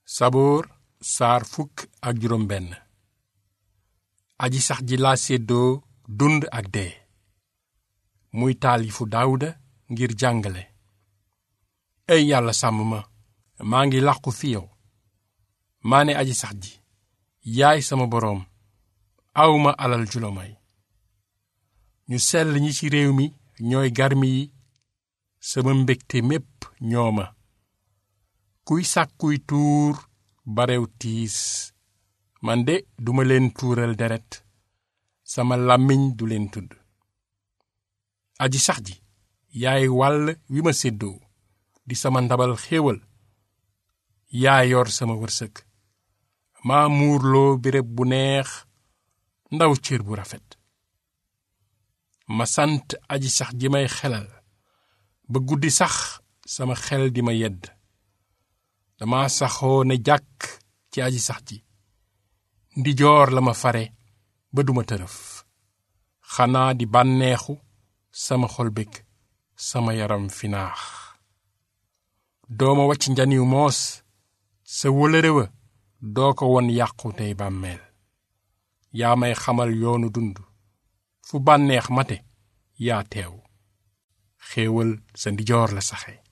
saboor saar fukk ak juróom benn aji sax ji laa séddoo dund ak dee muy taalifu daawuda ngir jàngale ey yàlla sàmm ma maa ngi làqu fi yow maa ne aji sax ji yaay sama boroom awma alal julo may ñu sell ñi ci réew mi ñooy garmi yi sama mbégte mépp ñooma kuy sàkkuy tuur barew tiis man de duma leen tuural deret sama làmmiñ du leen tudd aji sax ji yaay wàll wi ma séddoo di sama ndabal xéewal yaa yor sama wërsëg maa muurloo béréb bu neex ndaw cër bu rafet ma sant aji sax ji may xelal ba guddi sax sama xel di ma yedd dama saxoo ne jàkk ci aji sax ji ndijoor la ma fare ba duma tërëf xanaa di bànneexu sama xol bég sama yaram finaax dooma wacc njaniw moos sa wëlëre wa doo ko won yàqu tey bàmmeel yaa may xamal yoonu dund fu bànneex mate yaa teew xéewal sa ndijoor la saxe